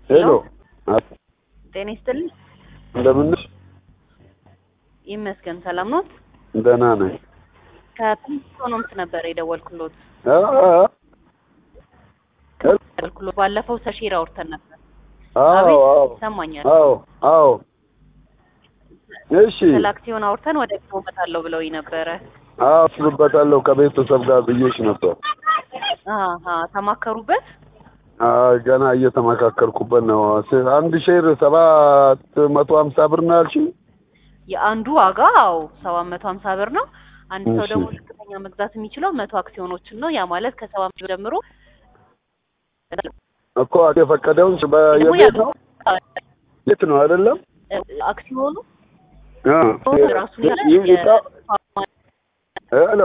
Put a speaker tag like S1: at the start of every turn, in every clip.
S1: ሄሎ
S2: ጤና ይስጥልኝ።
S1: እንደምንሽ?
S2: ይመስገን ሰላም ኖት?
S1: ደህና ነኝ።
S2: ከኢኮኖምስ ነበር የደወልኩሎት
S1: አ አ
S2: ደወልኩሎት ባለፈው ሰሺር አውርተን ነበር።
S1: አዎ
S2: አቤት
S1: አዎ
S2: ይሰማኛል።
S1: አዎ አዎ እሺ
S2: ስለ አክሲዮን አውርተን ወደ ቢሮ እመጣለሁ ብለውኝ ነበረ።
S1: አዎ አስብበታለሁ ከቤተሰብ ጋር ብዬሽ ነበር።
S2: አሀ ተማከሩበት?
S1: አይ ገና እየተመካከርኩበት ነው። ስ- አንድ ሼር ሰባት መቶ ሀምሳ ብር ነው ያልሽኝ?
S2: የአንዱ ዋጋ አዎ ሰባት መቶ ሀምሳ ብር ነው። አንድ ሰው
S1: እሺ።
S2: ደግሞ ዝቅተኛ መግዛት የሚችለው መቶ አክሲዮኖችን ነው። ያ ማለት ከሰባ አምስት ብር ጀምሮ
S1: እኮ የፈቀደውን ስ- በየቤት ነው ቤት ነው አይደለም?
S2: አክሲዮኑ
S1: አ
S2: ራሱን ያለ
S1: ይ- ይቃ- ሄሎ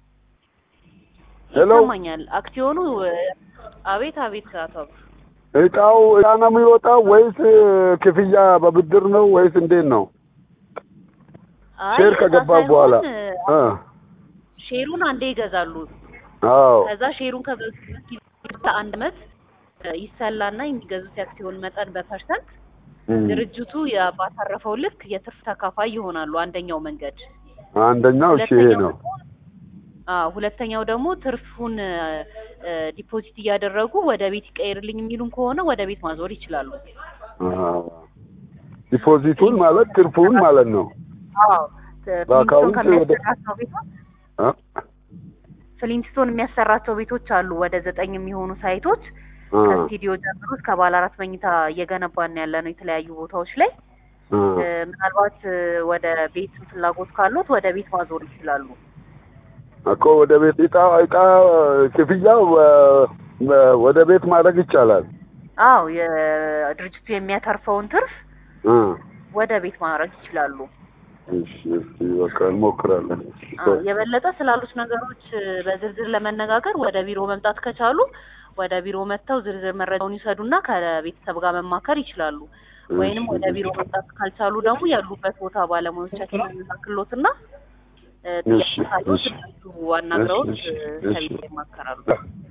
S1: ሄሎ
S2: ይሰማኛል። አክሲዮኑ አቤት አቤት አቶ አብዱ።
S1: እቃው እቃ ነው የሚወጣው ወይስ ክፍያ በብድር ነው ወይስ እንዴት ነው?
S2: አይ
S1: ሼር
S2: እዛ
S1: ከገባ
S2: ሳይሆን፣
S1: በኋላ አ
S2: ሼሩን አንዴ ይገዛሉ።
S1: አዎ
S2: ከዛ ሼሩን ከገዙበት ጊዜ አንድ አመት ይሰላና የሚገዙት የአክሲዮን መጠን በፐርሰንት
S1: እም።
S2: ድርጅቱ ያ- ባተረፈው ልክ የትርፍ ተካፋይ ይሆናሉ። አንደኛው መንገድ።
S1: አንደኛው እሺ ይሄ ነው።
S2: አዎ ሁለተኛው ደግሞ ትርፉን እ፣ ዲፖዚት እያደረጉ ወደ ቤት ይቀይርልኝ የሚሉን ከሆነ ወደ ቤት ማዞር ይችላሉ።
S1: አዎ። ዲፖዚቱን ማለት ትርፉን ማለት ነው።
S2: አዎ
S1: በአካውንት ወደ-
S2: ከሚያሰራቸው ቤቶች
S1: አ?
S2: ፍሊንስቶን የሚያሰራቸው ቤቶች አሉ ወደ ዘጠኝ የሚሆኑ ሳይቶች
S1: አ
S2: ከስቱዲዮ ጀምሮ እስከ ባለ አራት መኝታ እየገነባን ያለ ነው የተለያዩ ቦታዎች ላይ
S1: አ
S2: እ፣ ምናልባት እ፣ ወደ ቤት ፍላጎት ካሉት ወደ ቤት ማዞር ይችላሉ።
S1: እኮ ወደ ቤት እቃ እቃ ክፍያው እ፣ እ፣ ወደ ቤት ማድረግ ይቻላል።
S2: አዎ የድርጅቱ የሚያተርፈውን ትርፍ
S1: አ
S2: ወደ ቤት ማድረግ ይችላሉ።
S1: እሺ እስኪ በቃ እንሞክራለን።
S2: አዎ፣ የበለጠ ስላሉት ነገሮች እ፣ በዝርዝር ለመነጋገር ወደ ቢሮ መምጣት ከቻሉ ወደ ቢሮ መጥተው ዝርዝር መረጃውን ይሰዱና ከቤተሰብ ጋር መማከር ይችላሉ። ወይንም ወደ ቢሮ መምጣት ካልቻሉ ደግሞ ያሉበት ቦታ ባለሙያዎቻችን የሚላክሎትና እ፣
S1: እሺ፣
S2: ጥያቄ ካሉት
S1: እሺ፣
S2: እነሱ አናግረውት
S1: እሺ፣
S2: እ፣
S1: እሺ።
S2: ከቤት ይማከራሉ።